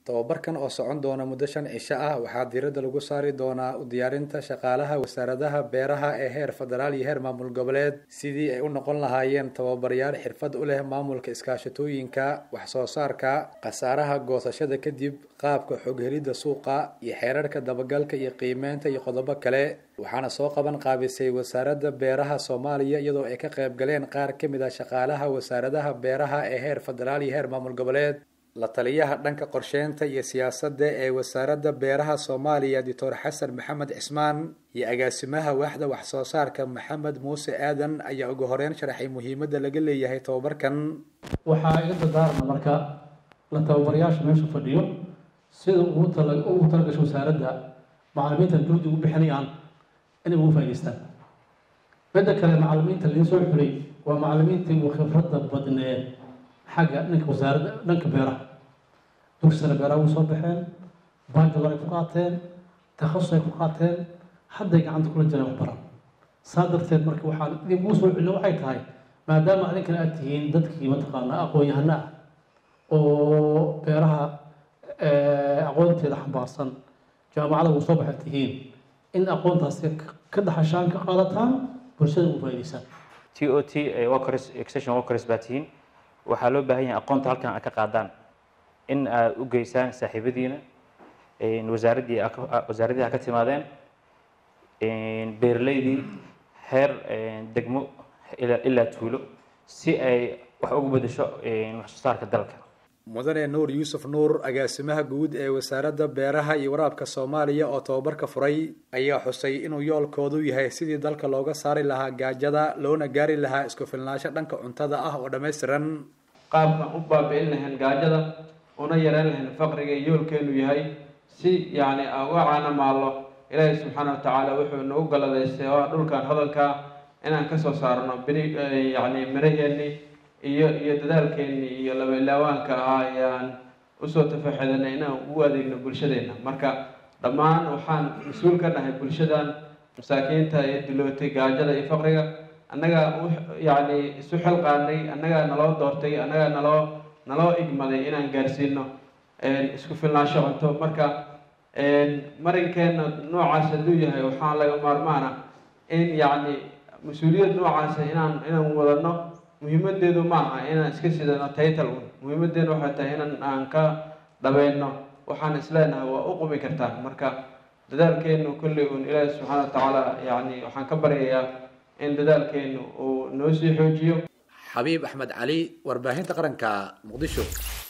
tobabarkan oo socon doona muddo shan cisho ah waxaa diiradda lagu saari doonaa u diyaarinta shaqaalaha wasaaradaha beeraha ee heer federaal iyo heer maamul goboleed sidii ay u noqon lahaayeen tababarayaal xirfad u leh maamulka iskaashatooyinka wax soo saarka khasaaraha goosashada kadib qaabka xoghelidda suuqa iyo xeerarka dabagalka iyo qiimeynta iyo qodobo kale waxaana soo qaban qaabisay wasaaradda beeraha soomaaliya iyadoo ay ka qayb galeen qaar ka mid ah shaqaalaha wasaaradaha beeraha ee heer federaal iyo heer maamul goboleed la taliyaha dhanka qorsheynta iyo siyaasadda ee wasaaradda beeraha soomaaliya doctor xasan maxamed cismaan iyo agaasimaha waaxda wax soo saarka maxamed muuse aadan ayaa ugu horeyn sharaxay muhiimadda laga leeyahay tobabarkan waxaa iga dardaarma marka la tababarayaasha meesha fadhiyo sida ugu tala ugu talagasho wasaaradda macallimiinta juhdi ugu bixinayaan inay ugu faa'idaystaan midda kale macallimiinta laga soo xulay waa macallimiintii ugu khibradda badneed xagga dhanka wasaaradda dhanka beeraha dugsana beeraha ugu soo baxeen bachelor ay ku qaateen takhasus ay ku qaateen hadday gacanta kula jiraan waxbaran saa darteed marka waxaan idinku soo celino waxay tahay maadaama adinkana aad tihiin dadkii mataqaanaa aqoon-yahano ah oo beeraha aqoonteeda xambaarsan jaamacada ugu soo baxay tihiin in aqoontaasi ka dhaxashaan ka qaadataan bulshada ugu faa'idaysaan t o t workers extension workers baa tihiin waxaa loo baahan yahay aqoonta halkan aad ka qaadaan in aad u geysaan saaxiibadiina wasaaraddii wasaaraddii ha ka timaadeen beeraleydii heer degmo ilaa tuulo si ay wax ugu bedesho wax soo saarka dalka mudane nuur yuusuf nuur agaasimaha guud ee wasaaradda beeraha iyo waraabka soomaaliya oo tababarka furay ayaa xusay inuu yoolkoodu yahay sidii dalka looga saari lahaa gaajada loona gaari lahaa isku filnaansho dhanka cuntada ah oo dhammaystiran qaabkaan u baabi'in lahayn gaajada una yareyn lahayn faqriga yoolkeenu yahay si yacni aan uga caana maallo ilaahay subxaana wa tacaala wuxuu nagu galadaystay oo dhulkan hodankaa inaan kasoo saarno bini yacni miraheenni iyo iyo dadaalkeennii iyo labalaawaanka ahaa ayaan usoo tafaxedanay inaan ugu adeegno bulshadeenna marka dhammaan waxaan mas-uul ka nahay bulshadan masaakiinta ee dulootay gaajada iyo faqriga annagaa yacni isu xilqaanay annagaa naloo doortay annagaa naloo naloo igmaday inaan gaarsiino isku filnaansho cunto marka marinkeenna noocaas hadduu yahay waxaa laga maarmaana in yacni mas-uuliyad noocaasa inaan inaan wadano muhiimadeedu ma aha inaan iska sidano title un muhiimadeedu waxay tahay inaan aan ka dhabayno waxaan isleenahay waa u qumi kartaan marka dadaalkeenu kolley un ilaahi subxaana wa tacaala yacni waxaan ka baryayaa in dadaalkeenu uu noo sii xoojiyo xabiib axmed cali warbaahinta qaranka muqdisho